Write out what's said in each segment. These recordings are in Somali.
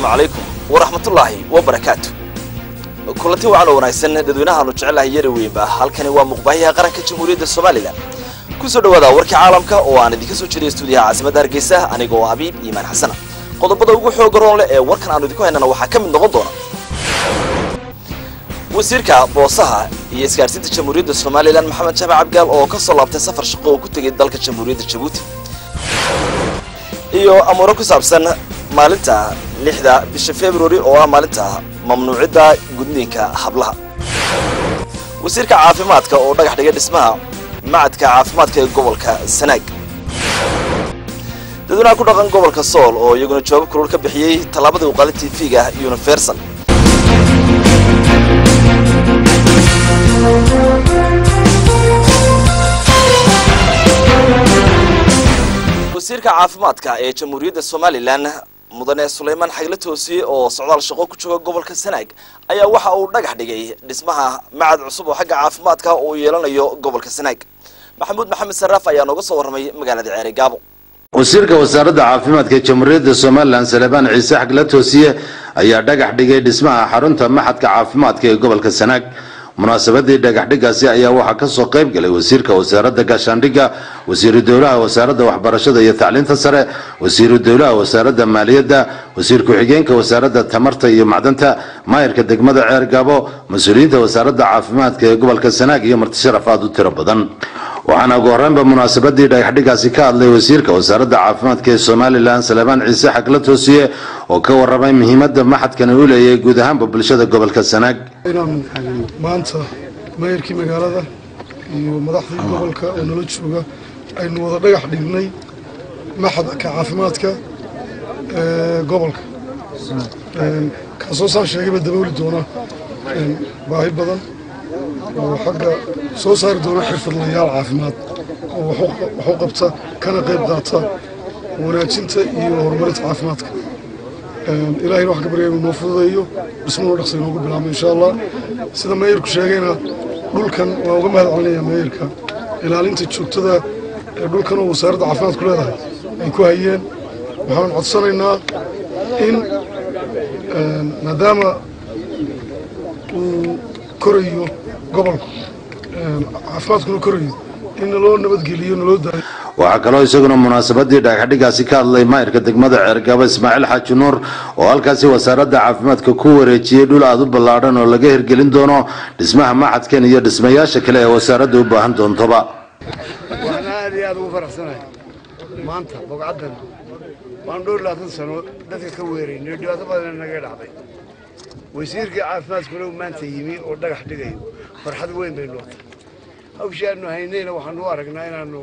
assalaamu calaykum waraxmatullaahi wabarakaatu kulanti wacan oo wanaagsan dadweynahaanu jecelahay yari weynba halkani waa muqbaahiyaha qaranka jamhuuriyadda somalilan kusoo dhawaada warkii caalamka oo aan idinka soo jeediya stuudiyaha caasimadda hargeysa aniga oo habiib iimaan xasana qodobada ugu xooga roon leh ee warkan aanu idinku haynana waxaa ka mid noqon doona wasiirka boosaha iyo isgaadhsiinta jamhuuriyadda somalilan maxamed jaamac cabgaal oo ka soo laabtay safar shaqo oo ku tegay dalka jamhuuriyadda jabuuti iyo amuuro ku saabsan maalinta lixda bisha februari oo ah maalinta mamnuucidda gudniinka hablaha wasiirka caafimaadka oo dhagax dhigay dhismaha macadka caafimaadka ee gobolka sanaag dadweynaha ku dhaqan gobolka sool oo iyaguna jawaabo kulul ka bixiyey tallaabadii u qaalin tv-ga universal wasiirka caafimaadka ee jamhuuriyadda somalilan mudane sulaymaan xagle toosiye oo socdaal shaqo ku jooga gobolka sanaag ayaa waxa uu dhagax dhigay dhismaha macad cusub oo xagga caafimaadka uu yeelanayo gobolka sanaag maxamuud maxamed saraaf ayaa nooga soo warramay magaalada ceere gaabo wasiirka wasaaradda caafimaadka jamhuuriyadda somalilan salebaan ciise xagle toosiye ayaa dhagax dhigay dhismaha xarunta maxadka caafimaadka ee gobolka sanaag munaasabadii dhagaxdhigaasi ayaa waxaa ka soo qayb galay wasiirka wasaaradda gaashaandhigga wasiiru dowlaha wasaaradda waxbarashada iyo tacliinta sare wasiiru dowlaha wasaaradda maaliyadda wasiir ku-xigeenka wasaaradda tamarta iyo macdanta maayirka degmada ceer gaabo mas-uuliyiinta wasaaradda caafimaadka ee gobolka sanaag iyo martisharaf aad u tiro badan waxaana ugu horreynba munaasabadii dhagaxdhigaasi ka hadlay wasiirka wasaaradda caafimaadka ee somalilan salebaan ciise xagla toosiye oo ka warramay muhiimadda maxadkani u leeyahay guud ahaanba bulshada gobolka sanaag inaan maanta maayarkii magaalada iyo madaxdii gobolka oo nala jooga aynu wada dhagax dhignay maxadka caafimaadka ee gobolka kaasoo saan sheegayba dabooli doona baahi badan oo xagga soo saari doona xirfadlayaal caafimaad oo wax u qabta kana qayb qaata wanaajinta iyo horumarinta caafimaadka ilahayna wax ka barya inuu noo fududeeyo dhismanu dhaqsa inoogu bilaabmo insha allah sida meeyarku sheegayna dhulkan waan uga mahad celinayaa meeyarka ilaalinta joogtada ee dhulkan oo wasaaradda caafimaadku leedahay ay ku hayeen waxaan codsanaynaa in maadaama uu korayo gobolku caafimaadkuna korayo in naloo nabadgeliyo naloo daayo waxaa kaloo isaguna munaasabadii dhagaxdhigaasi ka hadlay maayirka degmada ceergabo ismaaciil xaaji nuur oo halkaasi wasaaradda caafimaadka ku wareejiyey dhul aad u ballaadhan oo laga hirgelin doono dhismaha maxadkan iyo dhismayaasha kale ee wasaaradda u baahan doontoba waxaan aad iyo aad ugu faraxsanahay maanta bogcaddan waan dhowr labaatan sano dadka ka weeraynay dhibaato badan naga dhacday wasiirkii caafimaadkuna uu maanta yimi oo dhagax dhigayo farxad weyn bay nootay hawshii aanu haynayna waxaanu u aragnaa inaanu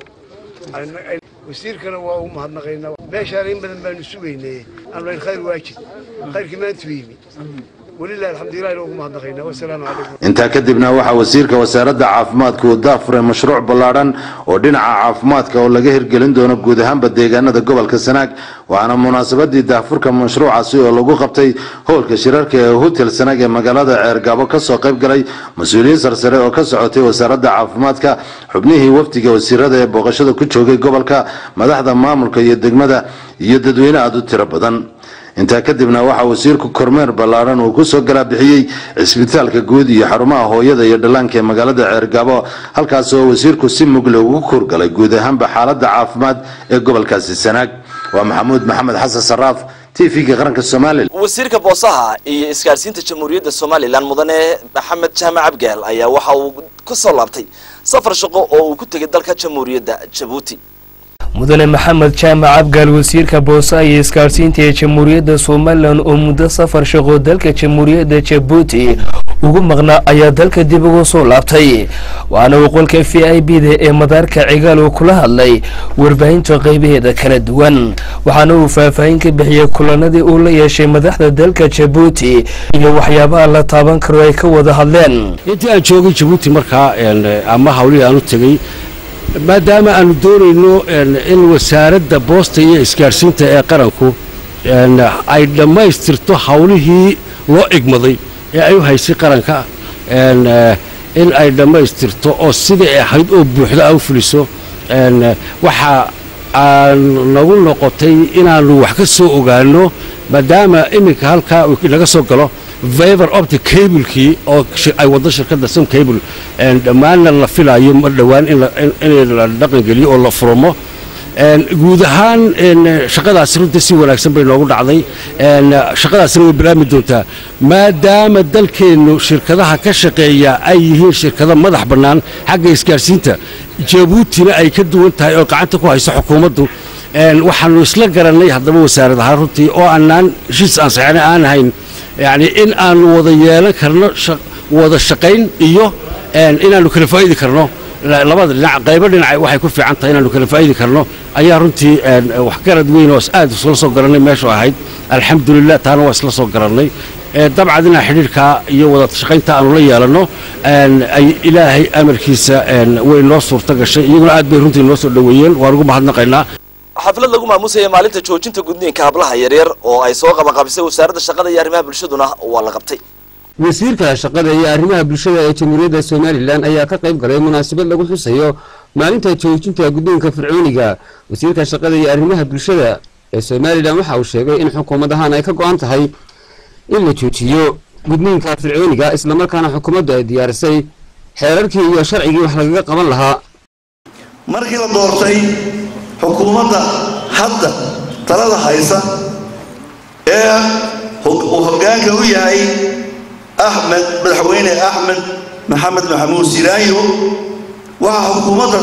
wasiirkana waa ugu mahadnaqaynaa meeshaan in badan baanu sugaynay aanu layn khayr waajib khayrkii maantuu yimi walilahi alxamdulilah ugu mahadnaqaynaa wasalaamu calaykum intaa kadibna waxaa wasiirka wasaaradda caafimaadka uu daafuray mashruuc ballaadhan oo dhinaca caafimaadka oo laga hirgelin doono guud ahaanba deegaanada gobolka sanaag waxaana munaasabadii daafurka mashruucaasi oo lagu qabtay howlka shirarka ee hotel sanaag ee magaalada ceergaabo kasoo qayb galay mas-uuliyiin sarsare oo ka socotay wasaaradda caafimaadka xubnihii wafdiga wasiirada ee booqashada ku joogay gobolka madaxda maamulka iyo degmada iyo dadweyne aada u tiro badan intaa kadibna waxaa wasiirku kormeer ballaaran uu kusoo galaabixiyey cisbitaalka guud iyo xarumaha hooyada iyo dhallaanka ee magaalada ceergaabo halkaas oo wasiirku si mugle ugu kurgalay guud ahaanba xaaladda caafimaad ee gobolkaasi sanaag waa maxamuud maxamed xasan saraaf t v-ga qaranka somalilan wasiirka boosaha iyo isgaadhsiinta jamhuuriyadda somalilan mudane maxamed jaamac abgaal ayaa waxa uu ka soo laabtay safar shaqo oo uu ku tegay dalka jamhuuriyadda jabuuti mudane maxamed jaamac abgaal wasiirka boosaha iyo isgaadhsiinta ee jamhuuriyadda somalilan oo muddo safar shaqo dalka jamhuuriyadda jabuuti ugu maqnaa ayaa dalka dib uga soo laabtay waxaana uu qolka v i b da ee madaarka cigaal uu kula hadlay warbaahinta qaybaheeda kala duwan waxaana uu faahfaahin ka bixiyey kulanadii uu la yeeshay madaxda dalka jabuuti iyo waxyaabaha la taaban karo ay ka wada hadleen intii aan joogay jabuuti markaa ama hawlihii aan u tegey maadaama aanu doonayno in wasaaradda boosta iyo isgaadhsiinta ee qaranku ay dhammaystirto hawlihii loo igmaday ee ay u haysay qaranka in ay dhammaystirto oo sidai ahayd oo buuxda a u fuliso waxaa aan nagu noqotay inaannu wax ka soo ogaanno maadaama iminka halkaa uu laga soo galo viver optic cablekii oo shi- ay waddo shirkadda sun cable een, dhammaanna la filaayo ma dhowaan in la- in- in la dhaqangeliyo oo la furmo Een, guud ahaan een, shaqadaasi runtii si wanaagsan bay noogu dhacday Een, shaqadaasina way bilaabmi doontaa maadaama dalkeennu shirkadaha ka shaqeeya ay yihiin shirkado madax bannaan xagga isgaarsiinta jabuutina ay ka duwan tahay oo gacanta ku hayso xukuumaddu Een, waxaanu isla garannay haddaba wasaarad ahaan runtii oo aanaan heshiis aan saxeena aan ahayn yacni in aanu wada yeelan karno shaq- wada shaqayn iyo een, inaannu kala faa'idi karno la- labada dhinac qaybo dhinaca waxay ku fiican tahay inaannu kala faa'idi karno ayaa runtii een, waxgarad weyn oo aad isla soo garannay meeshu ahayd alxamdulilah taana waa isla soo garannay Ee, dabcan inaa xidhiirkaa iyo wada shaqaynta aanu la yeelanno een, ay ilaahay amarkiisa een, way noo suurto gashay iyaguna aad bay runtii noo soo dhoweeyeen waan ugu mahadnaqaynaa xaflad lagu maamusaya maalinta joojinta gudniinka hablaha yaryar oo ay soo qabanqaabisay wasaaradda shaqada iyo arrimaha bulshaduna waa la qabtay wasiirka shaqada iyo arrimaha bulshada ee jamhuuriyadda somalilan ayaa ka qayb galay munaasabad lagu xusayo maalinta joojinta guddoonka fircooniga wasiirka shaqada iyo arrimaha bulshada ee somalilan waxa uu sheegay in xukuumad ahaan ay ka go-an tahay in la joojiyo gudniinka fircooniga islamarkaana xukuumaddu ay diyaarisay xeerarkii iyo sharcigii wax lagaga qaban lahaa markii la doortay xukuumadda hadda talada haysa ee hog- uu hoggaanka u yahay axmed madaxweyne axmed maxamed maxamuud siraayo waxaa xukuumadda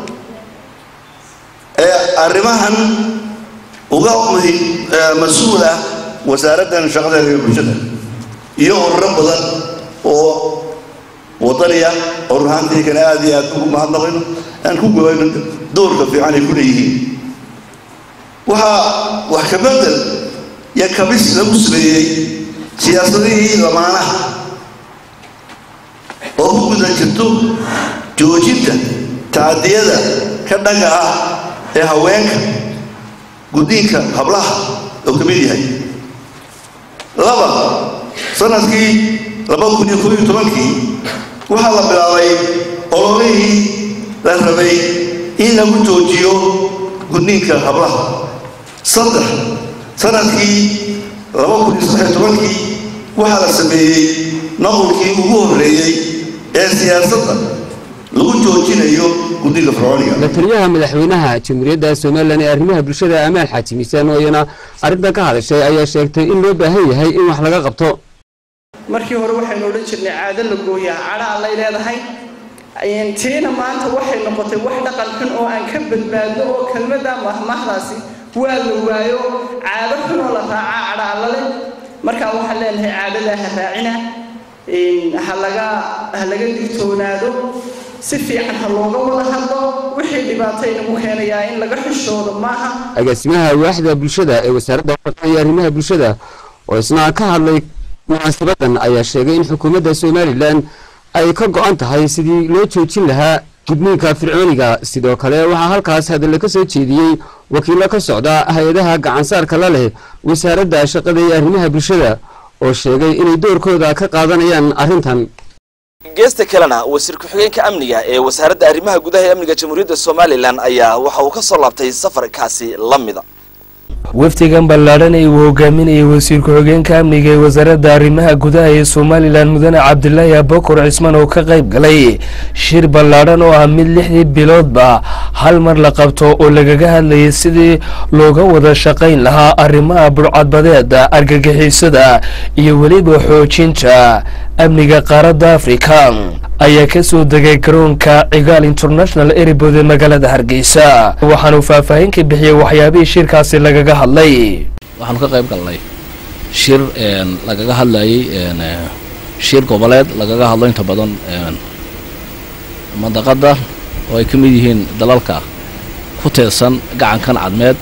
ee arrimahan uga muhi- ee mas-uul ah wasaaraddan shaqada iyo bulshada iyo ururo badan oo wadaniya oo ruhaantii kale aad iyo aad ugu mahadnaqayno aan ku gobayno doorka fiican ay ku leeyihiin waxaa wax ka bedel iyo kabis lagu sameeyey siyaasadihii lamaanaha oo ku guda jirto joojinta tacadiyada ka dhanka ah ee haweenka guddiinka hablaha oo ka mid yahay laba sanadkii laba kun iyo koob iyo tobankii waxaa la bilaabay ololihii la rabay in lagu joojiyo gudniinka hablaha saddex sanadkii laba kun iyo saddex iyo tobankii waxaa la sameeyey noqolkii ugu horreeyey ee siyaasadda lagu joojinayo gudniinka fircooniga la-taliyaha madaxweynaha jamhuuriyadda somalilan ee arrimaha bulshada amaal xaaji miisaan oo iyana arrintan ka hadashay ayaa sheegtay in loo baahan yahay in wax laga qabto markii hore waxaynu odhan jirnay caado la gooyaa cadha allay leedahay Een, tiina maanta waxay noqotay wax dhaqan xun oo aan ka badbaadno oo kelmadda mahmahdaasi waa la waayo caado xun oo la raacaa cadha alla leh markaa waxaan leenahay caadadaa ha raacina Een, ha laga ha laga digtoonaado si fiican ha looga wada hadlo wixii dhibaato inagu keenayaa in laga xishoodo maaha agaasimaha waaxda bulshada ee wasaaradda shaqada iyo arrimaha bulshada oo isna ka hadlay munaasabadan ayaa sheegay in xukuumadda somalilan ay ka go-an tahay sidii loo joojin lahaa gudniinka fircooniga sidoo kale waxaa halkaas hadalla ka soo jeediyey wakiilo ka socda hay-adaha gacansaarka la leh wasaaradda shaqada iyo arrimaha bulshada oo sheegay inay doorkooda ka qaadanayaan arrintan geesta kalena wasiir ku-xigeenka amniga ee wasaaradda arrimaha gudaha ee amniga jamhuuriyadda somalilan ayaa waxa uu ka soo laabtay safarkaasi la mida wafdigan ballaadhan ee uu hogaaminayay wasiir ku-xigeenka amniga ee wasaaradda arrimaha gudaha ee somalilan mudane cabdilaahi abakor cismaan oo ka qayb galay shir ballaadhan oo ah mid lixdii biloodba hal mar la qabto oo lagaga hadlayay sidii looga wada shaqayn lahaa arrimaha burcadbadeeda argagixisada iyo weliba xoojinta amniga qaaradda afrika ayaa ka soo degay garoonka cigaal international airport ee magaalada hargeysa waxaanu faahfaahin ka bixiyey waxyaabihii shirkaasi lagaga hadlay waxaanu ka qayb galnay shir een, lagaga hadlayay een, eh, shir goboleed lagaga hadlo inta badan een, mandaqadda oo ay ka mid yihiin dalalka ku teedsan gacankan cadmeed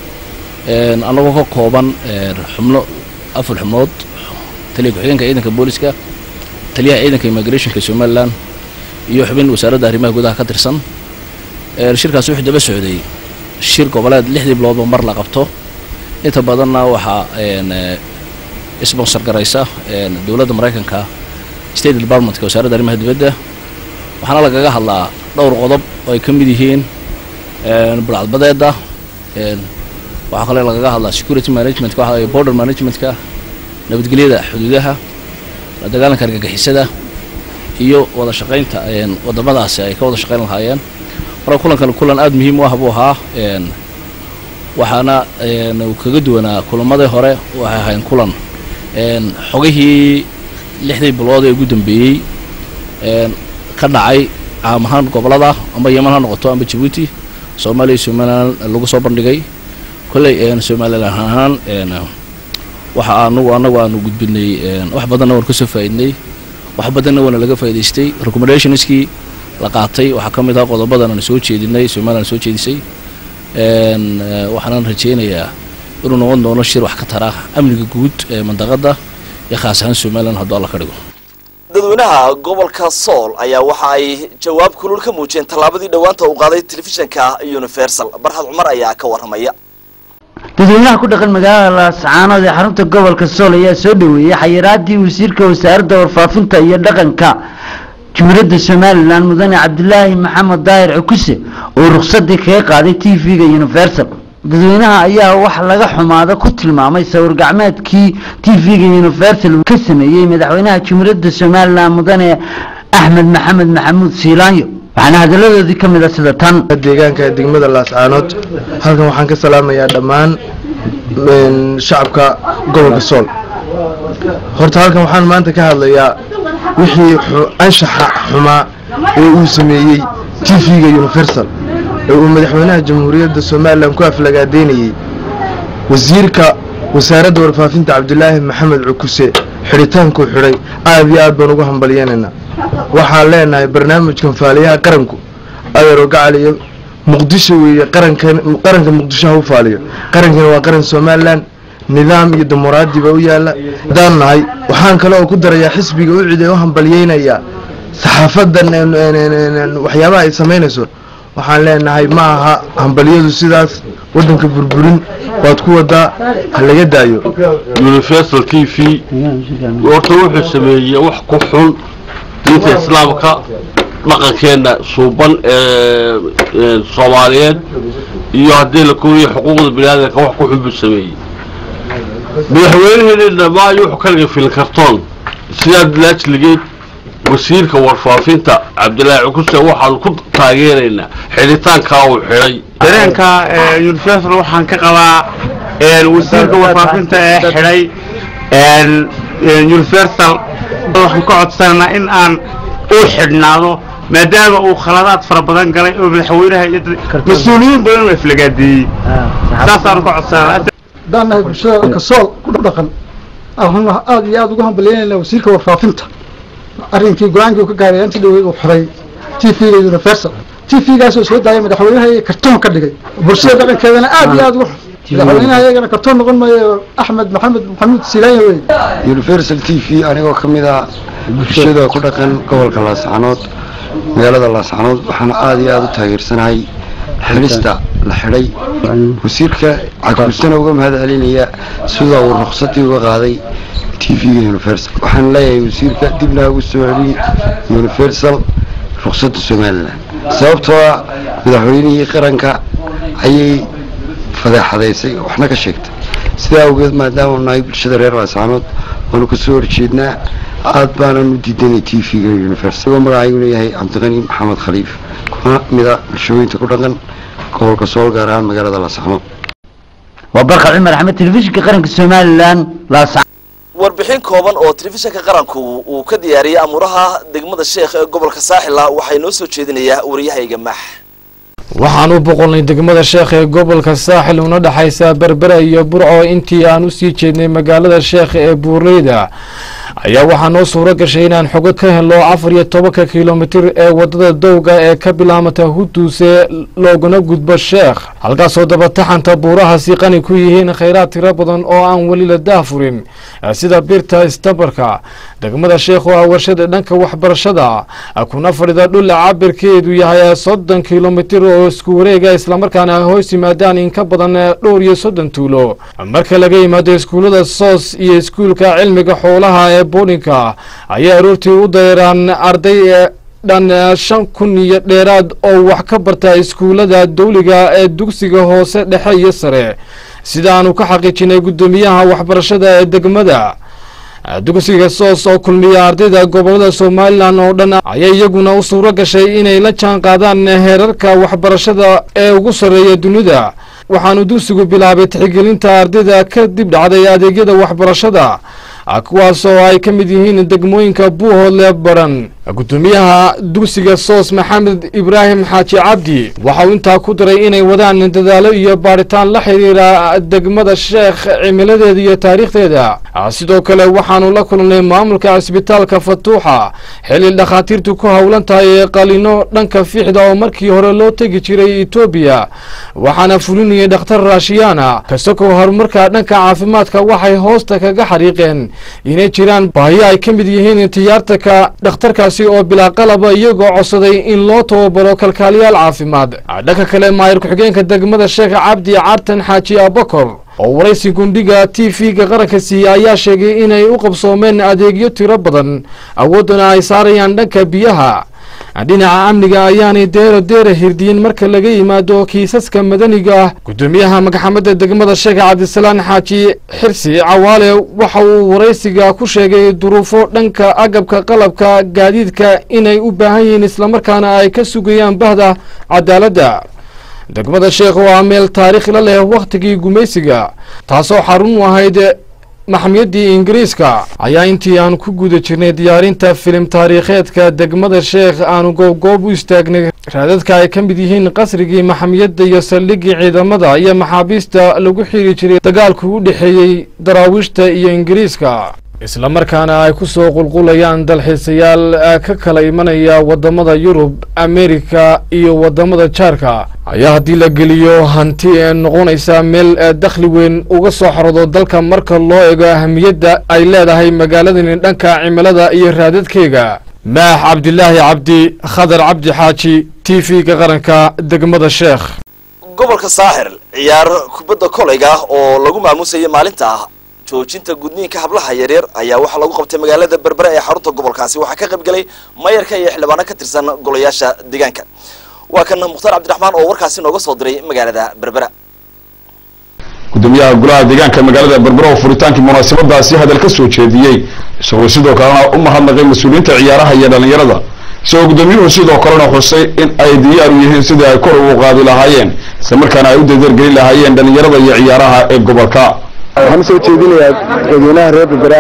een, annagoo ka kooban een, xubno afar xubnood taliya ku-xigeenka ciidanka booliska taliyaha ciidanka immigrationka somalilan iyo xubin wasaaradda arrimaha gudaha ka tirsan Een, shirkaasi wuxuu daba socday shir goboleed lixdii biloodba mar la qabto inta badanna waxaa een, eh, sponsor garaysa een, dowladda maraykanka state departmentka wasaaradda arrimaha dibadda waxaana lagaga hadlaa dhowr qodob oo ay ka mid yihiin een, burcadbadeeda waxaa kale lagaga hadlaa security managementka waxa weeye border managementka nabadgelyada xuduudaha la dagaalanka argagixisada iyo wada shaqaynta wadamadaasi ay ka wada shaqayn lahaayeen marka kulankan kulan aada muhiim u ah buu ahaa waxaana uu kaga duwanaa kulamadii hore waxay ahayn kulan xogihii lixdii bilood ee ugu dambeeyey ka dhacay caam ahaan gobolada amba yeman ha noqoto amba jabuuti soomaaliya iyo somalilan lagu soo bandhigay kolley somalilan ahaan waxa anugu anagu aanu gudbinay wax badanna waan kasoo faa'iidnay wax badanna waana laga faa'idaystay recommendationskii la qaatay waxaa ka mid ah qodobadan aan soo jeedinay somalilan soo jeedisay waxaanan rajaynayaa inuu noqon doono shir wax ka tara amniga guud ee mandaqada iyo khaas ahaan somalilan hadduu alla ka dhigo dadweynaha gobolka sool ayaa waxa ay jawaab kulul ka muujiyeen tallaabadii dhowaanta uu qaaday telefishinka universal barhad cumar ayaa ka warramaya dadweynaha ku dhaqan magaalada laascaanood ee xarunta gobolka sool ayaa soo dhoweeyey xayiraadii wasiirka wasaaradda warfaafinta iyo dhaqanka jumhuuriyadda somalilan mudane cabdilaahi maxamed daahir cukuse oo rukhsadii kaga qaaday t v-ga universal dadweynaha ayaa wax laga xumaada ku tilmaamay sawir gacmeedkii t v-ga universal ka sameeyey madaxweynaha jumhuuriyadda somalilan mudane axmed maxamed maxamuud siilaanyo waxaana hadaladoodii ka mid a sida tan deegaanka degmada laascaanood halkan waxaan ka salaamayaa dhammaan shacabka gobolka sool horta halkan waxaan maanta ka hadlayaa wixii anshaxa xumaa ee uu sameeyey t v-ga universal ee uu madaxweynaha jamhuuriyadda somalilan ku aflagaadeynayey wasiirka wasaaradda warfaafinta cabdilaahi maxamed cukuse xidhitaankuu xidhay aad iyo aad baan ugu hambalyeenaynaa waxaan leenahay barnaamijkan faaliyaha qaranku adeero gacal iyo muqdisho weeye qarankan qaranka muqdisho ha u faaliyo qarankana waa qaran somalilan nidaam iyo dimuqraadi baa u yaala haddaan nahay waxaan kale oo ku darayaa xisbiga u cid ee u hambalyeynayaa saxaafadan waxyaabaha ay samaynayso waxaan leenahay ma aha hambalyadu sidaas waddanka burburin waad ku wadaa ha laga daayo universal t v horta wuxuu sameeyey wax ku xun diinta islaamka dhaqankeena suuban ee soomaaliyeed iyo haddii la kooyay xuquuqda biniaadanka wax ku xun buu sameeyey madaxweynaheena dhammaan wuxuu ka dhigay filin kartoon sidaa laajligeed wasiirka warfaafinta cabdilaahi cukuse waxaan ku taageeraynaa xidhitaankaa uu xidhay dareenka universal waxaan ka qabaa wasiirka warfaafinta ee xidhay universal waxaan ka codsanaynaa in aan u xidhnaado maadaama uu khaladaad fara badan galay oo madaxweynaha iyo mas-uuliyiin badan uu aflagaadeeyey saasaan ka codsanaa haddaan nahay bulshada dalka sool ku dhaqan waxaan aad iyo aad ugu hambalyeynayna wasiirka warfaafinta arrinkii go-aankii uu ka gaaray intii dhawey uu xiray t v-ga universal t v-gaasoo soo daayay madaxweynaha iyo kartoon ka dhigay bulshada dhaqankeedana aad iyo aad ugu madaxweynaha iyagana kartoon noqon maayo axmed maxamed maxamuud silaanya wey universal t v anigoo ka mid ah bulshada ku dhaqan gobolka laascanood magaalada laascanood waxaana aada iyo aada u taageersanahay xidhista la xidhay wasiirka caguusana uga mahad celinaya sida uu ruqsadii uga qaaday t v-ga universal waxaan leeyahay wasiirka dibna ugu soo celin universal ruqsadda somalilan sababtoo ah madaxweynihii qaranka ayay fadeexadaysay waxna ka sheegtay sidaa awgeed maadaama nahay bulshada reer laascanood waanu kasoo horjeednaa aad baanan u diidanay t v-ga universal isagoo magacayguna yahay cabdiqani maxamed khaliif kuna mida bulshooyinta ku dhaqan gobolka sool gaar ahaan magaalada laascanood waa barkad cumar axmed telefishinka qaranka somalilan laasca warbixin kooban oo telefishinka qaranku uu ka diyaariyey amuuraha degmada sheekh ee gobolka saaxila waxay noo soo jeedinayaa wariyahayga maax waxaan u boqolnay degmada sheekh ee gobolka saaxil una dhexaysa berbera iyo burco intii aan usii jeednay magaalada sheekh ee buurleyda ayaa waxaa noo suuro gashay inaan xogo ka helo afar iyo tobanka kilomitir ee wadada dowga ee ka bilaamata huduuse looguna gudbo sheekh halkaasoo dabataxanta buurahaasi qani ku yihiin khayraad tiro badan oo aan weli la daafurin sida birta istabarka degmada sheekh oo ah warshada dhanka waxbarashada kuna fadhida dhula cabirkeedu yahay soddon kilomitir oo isku wareega islamarkaana hoos yimaadaan in ka badan dhowr iyo soddon tuulo marka laga yimaado iskuullada soos iyo iskuulka cilmiga xoolaha ee boodhinka ayay aroortii u dareeraan arday dhan shan kun iyo dheeraad oo wax ka barta iskuullada dawliga ee dugsiga hoose dhexe iyo sare sidaanu ka xaqiijinay guddoomiyaha waxbarashada ee degmada dugsiga soos oo kulmiya ardayda gobolada somalilan oo dhan ayaa iyaguna u suuro gashay inay la jaan qaadaan heerarka waxbarashada ee ugu sarreeya dunida waxaanu dugsigu bilaabay tixgelinta ardayda ka dib dhacday adeegyada waxbarashada kuwaas oo ay ka mid yihiin degmooyinka buuhoodle baran guddoomiyaha dugsiga soos maxamed ibraahim xaaji cabdi waxa uu intaa ku daray inay wadaan dadaalo iyo baadhitaan la xiriira degmada sheekh cimiladeeda iyo taariikhdeeda sidoo kale waxaanu la kulnay maamulka cisbitaalka fatuuxa xilli dhakhaatiirtu ku howlan tahay ee qalino dhanka fiixda oo markii hore loo tegi jiray etoobiya waxaana fulinayay dhakhtar raashiyaana kasakoo horumarka dhanka caafimaadka waxay hoosta kaga xariiqeen inay jiraan baahiyo ay ka mid yihiin tiyaartaka dhakhtarkaasi oo bilaa qalaba iyagoo codsaday in loo tababaro kalkaaliyaal caafimaad dhanka kale maayir ku-xigeenka degmada sheekh cabdi cartan xaaji abakor oo waraysi gundhiga t v-ga qaranka siiye ayaa sheegay inay u qabsoomeen adeegyo tiro badan awooddana ay saarayaan dhanka biyaha dhinaca amniga ayaanay deero deera hirdiyin marka laga yimaado kiisaska madaniga ah guddoomiyaha magxamadda degmada sheekh cabdisalaan xaaji xirsi cawaale waxa uu waraysiga ku sheegay duruufo dhanka agabka qalabka gaadiidka inay u baahan yihiin islamarkaana ay ka sugayaan bahda cadaaladda degmada sheekh waa meel taariikh la leh wakhtigii gumaysiga taasoo xarun u ahayd maxamiyaddii ingiriiska ayaa intii aan ku guda jirnay diyaarinta filim taariikheedka degmada sheekh aanu goobgoob u istaagnay raadadka ay ka mid yihiin qasrigii maxamiyadda iyo saldhiggii ciidamada iyo maxaabiista lagu xiri jiray dagaalku u dhexeeyey daraawiishta iyo ingiriiska islamarkaana ay ku soo qulqulayaan dalxiisayaal ka kala imanaya waddamada yurub amerika iyo waddamada jaarka ayaa haddii la geliyo hanti ee noqonaysa meel dakhli weyn uga soo xorodo dalka marka loo eego ahamiyadda ay leedahay magaaladani dhanka cimilada iyo raadadkeega maax cabdilaahi cabdi khadar cabdi xaaji t v-ga qaranka degmada sheekh gobolka saaxir ciyaar kubadda kolayga oo lagu maamusayay maalinta ah joojinta gudniinka hablaha yaryar ayaa waxaa lagu qabtay magaalada berbera ee xarunta gobolkaasi waxaa ka qayb galay mayarka iyo xildhibaano ka tirsan golayaasha deegaanka waa kan mukhtaar cabdiraxmaan oo warkaasi nooga soo diray magaalada berbera gudoomiyaha golaha deegaanka magaalada berbera oo furitaankii munaasabadaasi hadal ka soo jeediyey isagoo sidoo kalena u mahadnaqay mas-uuliyiinta ciyaaraha iyo dhallinyarada isagoo gudoomiyuhu sidoo kalena xusay in ay diyaar u yihiin sidii ay kor ugu qaadi lahaayeen isla markaana ay u dadargelin lahaayeen dhallinyarada iyo ciyaaraha ee gobolka waxaan usoo jeedinayaa dadweynaha reer berbera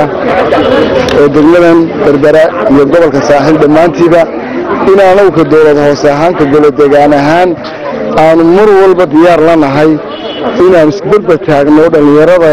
ee degmadan berbera iyo gobolka saaxiil dhammaantiiba in anagu ka dowlad hoose ahaan ka golo degaan ahaan aanu mar walba diyaar la nahay inaan isberber taagno dhallinyarada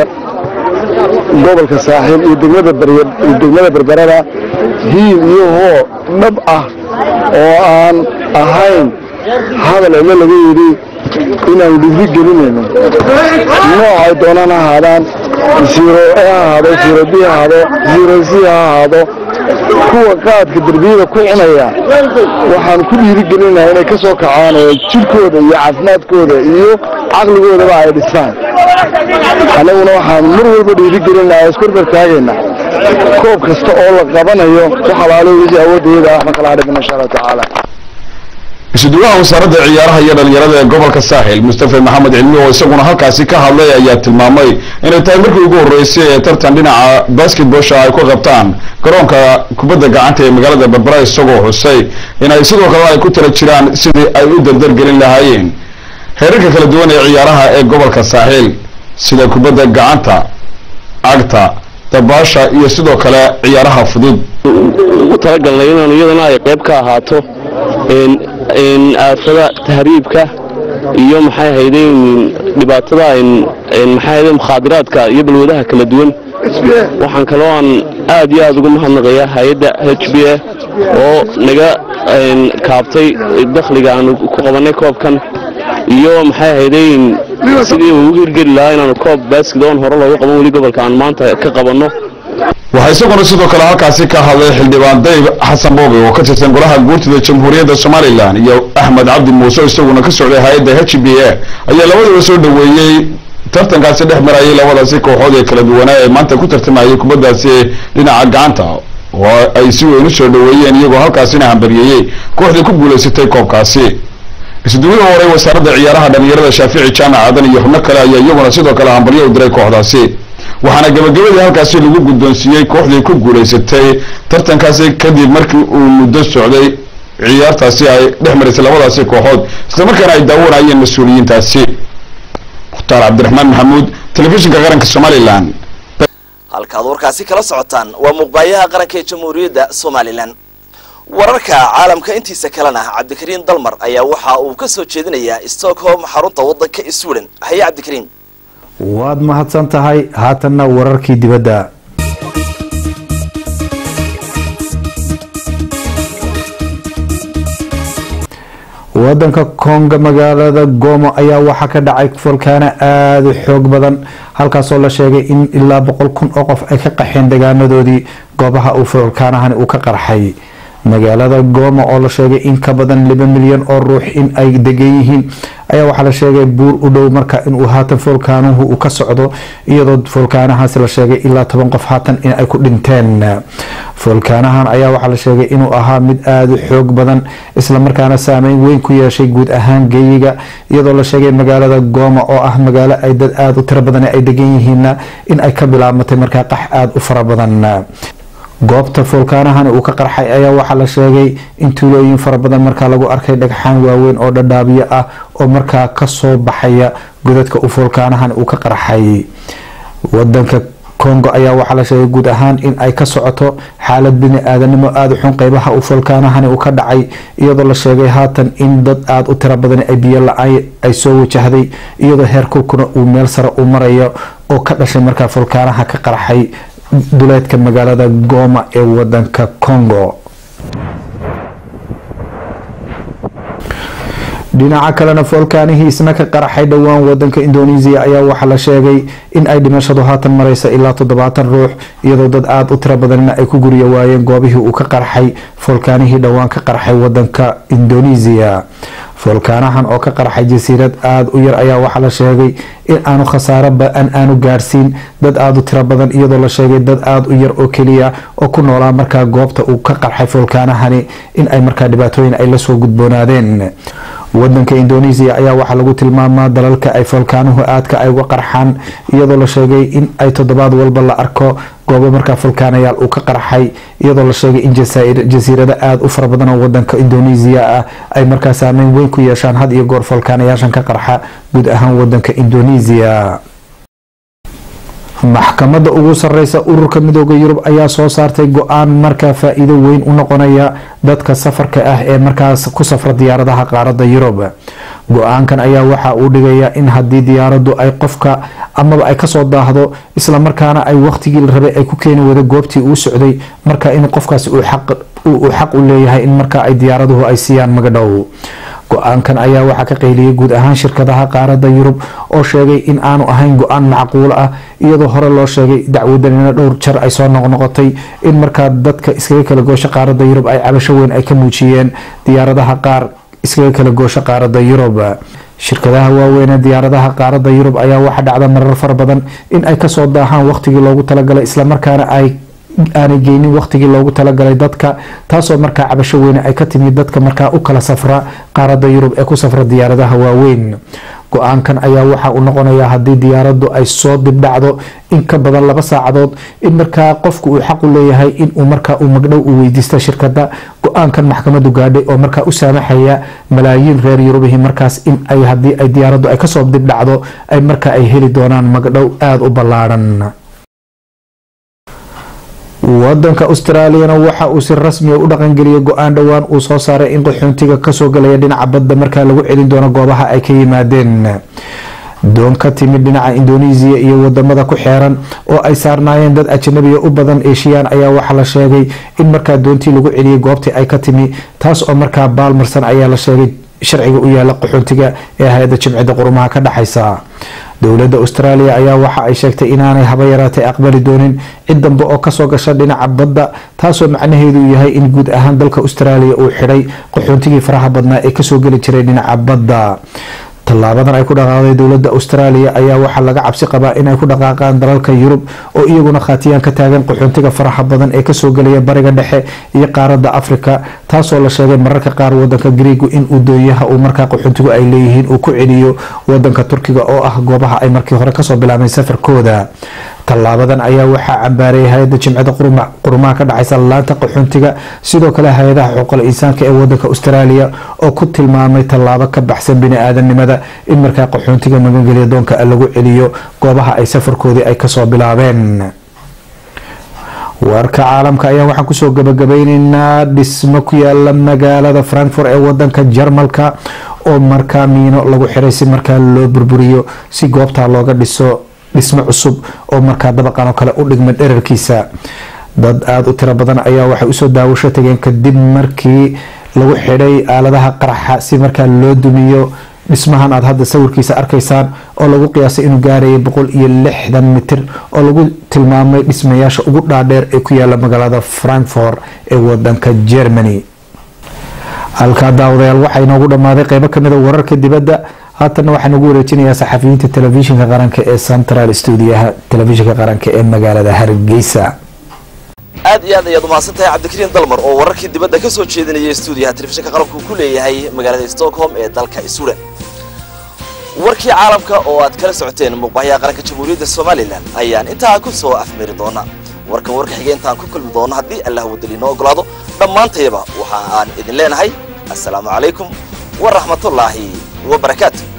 gobolka saaxiil iyo degmada degmada berberada hiil iyo hoo dhab ah oo aan ahayn hadal cidlo laga yidhi inaanu dhibri gelinayno nooc ay doonaan ha ahaadaan ziro a ha ahaado ziro b ha ahaado ziro c ha ahaado kuwa qaadka derbiyada ku cunaya waxaan ku dhiirigelinaha inay ka soo kacaan oo jidhkooda iyo caafimaadkooda iyo caqligoodaba ay dhistaan annaguna waxaan mar walba dhiirigelinaha iskorbar taagayna koob kasta oo la qabanayo wax alaalo wixii awoodayada waxma kala hadhimin insha allahu tacaala isuduwaha wasaaradda ciyaaraha iyo dhallinyarada ee gobolka saaxil mustafa maxamed cilmi oo isaguna halkaasi ka hadlay ayaa tilmaamay inay tahay markii ugu horreysay ee tartan dhinaca basketballsha ay ku qabtaan garoonka kubadda gacanta ee magaalada berbera isagoo xusay inay sidoo kale ay ku tala jiraan sidii ay u dardargelin lahaayeen heerarka kala duwan ee ciyaaraha ee gobolka saaxiil sida kubadda gacanta cagta dabaasha iyo sidoo kale ciyaaraha fudud ugu talagalnay inaan iyadana ay qayb ka ahaato aafada tahriibka iyo maxay ahayde dhibaatada maxay ahayde mukhaadiraadka iyo balwadaha kala duwan waxaan kaloo aan aad iyo aad uga mahadnaqayaa hay-adda h b a oo naga kaabtay dakhliga aanu ku qabanay koobkan iyo maxay ahayde sidii uu ugu hirgeli lahaa inaanu koob baskid oon hore looga qaban weli gobolka aan maanta ka qabanno waxaa isaguna sidoo kale halkaasi ka hadlay xildhibaan dayb xasan boobe oo ka tirsan golaha guurtida jamhuuriyadda somalilan iyo axmed cabdi muuse isaguna ka socday hay-adda h b a ayaa labadaba soo dhoweeyey tartankaasi dhex marayay labadaasi kooxood ee kala duwanaa ee maanta ku tartamayay kubaddaasi dhinaca gacanta oo ay si weyn u soo dhoweeyeen iyagoo halkaasina hambalyeeyey kooxdii ku guulaysatay koobkaasi isuduwihii hore wasaaradda ciyaaraha dhalinyarada shaafici jaamac aadan iyo xubno kale ayaa iyaguna sidoo kale hambalyo u diray kooxdaasi waxaana gabagabadii halkaasi lagu guddoonsiiyey kooxdii ku guulaysatay tartankaasi kadib markii uu muddo socday ciyaartaasi ay dhex marisay labadaasi kooxood islamarkaana ay daawanayeen mas-uuliyiintaasi mukhtaar cabdiraxmaan maxamuud telefishinka qaranka somalilan halkaad warkaasi kala socotaan waa muuqbaayaha qaranka ee jamhuuriyadda somalilan wararka caalamka intiisa kalena cabdikariim dalmar ayaa waxa uu ka soo jeedinayaa stockholm xarunta waddanka sweden haye cabdikariim waad mahadsan tahay haatanna wararkii dibadda wadanka konga magaalada gomo ayaa waxaa ka dhacay folkaano aada u xoog badan halkaasoo la sheegay in ilaa boqol kun oo qof ay ka qaxeen degaanadoodii goobaha uu folkaanahani uu ka qarxay magaalada gooma oo la sheegay in ka badan laba milyan oo ruux in ay degan yihiin ayaa waxaa la sheegay buur u dhow marka inuu haatan foolkaanuhu uu ka socdo iyadoo foolkaanahaasi la sheegay ilaa toban qof haatan in ay ku dhinteen foolkaanahan ayaa waxaa la sheegay inuu ahaa mid aada u xoog badan islamarkaana saameyn weyn ku yeeshay guud ahaan geeyiga iyadoo la sheegay magaalada gooma oo ah magaalo ay dad aada u tiro badan ay degan yihiinna in ay ka bilaabmatay markaa qax aada u fara badan goobta foolkaanahani uu ka qarxay ayaa waxaa la sheegay in tuulooyin fara badan markaa lagu arkay dhagxaan waaweyn oo dhadhaabyo ah oo markaa kasoo baxaya godadka uu foolkaanahani uu ka qarxay wadanka congo ayaa waxaa la sheegay guud ahaan in ay ka socoto xaalad bini-aadanimo aada u xun qeybaha uu foolkaanahani uu ka dhacay iyadoo la sheegay haatan in dad aada u tiro badan ay biyo la-aan ay soo wajahday iyadoo heer kulkuna uu meel sare u marayo oo ka dhashay markaa foolkaanaha ka qarxay duleedka magaalada gooma ee wadanka congo dhinaca kalena foolkaanihii isna ka qaraxay dhowaan wadanka indonesia ayaa waxaa la sheegay in ay dhimashadu haatan mareysa ilaa toddobaatan ruux iyadoo dad aada u tiro badanna ay ku guriya waayeen goobihii uu ka qarxay foolkaanihii dhowaan ka qarxay wadanka indonesia foolkaanahan oo ka qarxay jasiirad aada u yar ayaa waxaa la sheegay in aanu khasaaro ba-an aanu gaarsiin dad aada u tiro badan iyadoo la sheegay dad aada u yar oo keliya oo ku noolaa markaa goobta uu ka qarxay foolkaanahani in ay markaa dhibaatooyin ay lasoo gudboonaadeen wadanka indonesia ayaa waxaa lagu tilmaamaa dalalka ay foolkaanuhu aadka ay uga qarxaan iyadoo la sheegay in ay toddobaad walba la arko goobo markaa foolkaanayaal uu ka qarxay iyadoo la sheegay in jasiirado aada u fara badan oo wadanka indonesia ah ay markaa saameyn weyn ku yeeshaan had iyo goor foolkaanayaashan ka qarxa guud ahaan wadanka indonesia maxkamadda ugu sareysa ururka midooda yurub ayaa soo saartay go-aan markaa faa-iido weyn u noqonaya dadka safarka ah ee markaas ku safra diyaaradaha qaarada yurub go-aankan ayaa waxa uu dhigayaa in haddii diyaaraddu ay qofka amaba ay kasoo daahdo islamarkaana ay waqtigii la rabay ay ku keeni wada goobtii uu socday marka in qofkaasi uu xaq u leeyahay in markaa ay diyaaraduhu ay siiyaan magadhow go-aankan ayaa waxaa ka qayliyay guud ahaan shirkadaha qaarada yurub oo sheegay in aanu ahayn go-aan macquul ah iyadoo hore loo sheegay dacwadanina dhowr jar ay soo noqnoqotay in markaa dadka iskaga kala goosho qaarada yurub ay cabasho weyn ay ka muujiyeen diyaaradaha qaar iskaga kala goosho qaarada yurub shirkadaha waaweyn ee diyaaradaha qaarada yurub ayaa waxaa dhacda marar fara badan in ay kasoo daahaan waqtigii loogu talagalay islamarkaana ay aanay geynin waqtigii loogu talagalay dadka taasoo markaa cabasho weyne ay ka timid dadka markaa u kala safra qaarada yurub ee ku safra diyaaradaha waaweyn go-aankan ayaa waxa uu noqonayaa haddii diyaaraddu ay soo dibdhacdo in ka badan laba saacadood in markaa qofku uu xaq u leeyahay inuu markaa uu magdhow u weydiista shirkada go-aankan maxkamadu gaadhay oo markaa u saamaxaya malaayiin reer yurubihii markaas in ay haddii ay diyaaraddu ay kasoo dibdhacdo ay markaa ay heli doonaan magdhow aada u ballaadhan wadanka austraaliyana waxa uu si rasmiya u dhaqangeliyay go-aan dhowaan uu soo saaray in qaxoontiga kasoo galaya dhinaca badda markaa lagu celin doono goobaha ay ka yimaadeen doon ka timid dhinaca indonesia iyo wadamada ku xeeran oo ay saarnaayeen dad ajanabiya u badan eeshiyaan ayaa waxaa la sheegay in markaa doontii lagu celiyay goobtii ay ka timi taas oo markaa baalmarsan ayaa la sheegay sharciga u yaala qaxoontiga ee hay-adda jimcida qurumaha ka dhexaysa dowladda austraaliya ayaa waxa ay sheegtay inaanay haba yaraatay aqbali doonin cid dambe oo kasoo gasha dhinaca badda taasoo macnaheedu yahay in guud ahaan dalka austraaliya uu xidhay qaxoontigii faraha badnaa ee kasoo geli jiray dhinaca badda tallaabadan ay ku dhaqaaqday dowladda australia ayaa waxaa laga cabsi qabaa inay ku dhaqaaqaan dalalka yurub oo iyaguna khaatiyaan ka taagan qaxoontiga faraxa badan ee kasoo gelaya bariga dhexe iyo qaaradda afrika taasoo la sheegay mararka qaar wadanka griigu in uu dooyaha uu markaa qaxoontigu ay leeyihiin uu ku celiyo wadanka turkiga oo ah goobaha ay markii hore kasoo bilaabeen safarkooda tallaabadan ayaa waxaa cambaareeyay hay-adda jimcada qurumaha ka dhexaysa laanta qaxoontiga sidoo kale hay-adaha xuquuqal insaanka ee wadanka australia oo ku tilmaamay tallaabo ka baxsan bini-aadanimada in markaa qaxoontiga magangelya doonka lagu celiyo goobaha ay safarkoodii ay kasoo bilaabeen warka caalamka ayaa waxaan kusoo gabagabeyneynaa dhismo ku yaala magaalada frankfurt ee wadanka jarmalka oo markaa miino lagu xiray si markaa loo burburiyo si goobtaa looga dhiso dhismo cusub oo markaa dabaqan oo kale u dhigma dherarkiisa dad aada u tiro badan ayaa waxay usoo daawasho tageen kadib markii lagu xidhay aaladaha qaraxa si markaa loo dumiyo dhismahan aada hadda sawirkiisa arkaysaan oo lagu qiyaasay inuu gaarayay boqol iyo lixdan mitir oo lagu tilmaamay dhismayaasha ugu dhaadheer ee ku yaala magaalada frankfort ee wadanka germany halkaa daawadayaal waxaa inoogu dhammaaday qeybo kamid a wararka dibadda haatanna waxaan ugu wareejinayaa saxafiyiinta telefishinka qaranka ee central stuudiyaha telefishinka qaranka ee magaalada hargeysa aad iyo aad ayaad umahadsan tahay cabdikariin dalmar oo wararkii dibadda ka soo jeedinayay stuudiyaha telefishinka qaranku ku leeyahay magaalada stockholm ee dalka sweden warkii caalamka oo aad kala socoteen muuqbahyaha qaranka jamhuuriyadda somalilan ayaan intaa ku soo afmiri doona warkan warka xigay intaan ku kulmi doono haddii allah wadali noo ogolaado dhammaantayaba waxa aan idin leenahay assalaamu calaykum waraxmatullaahi wabarakaatu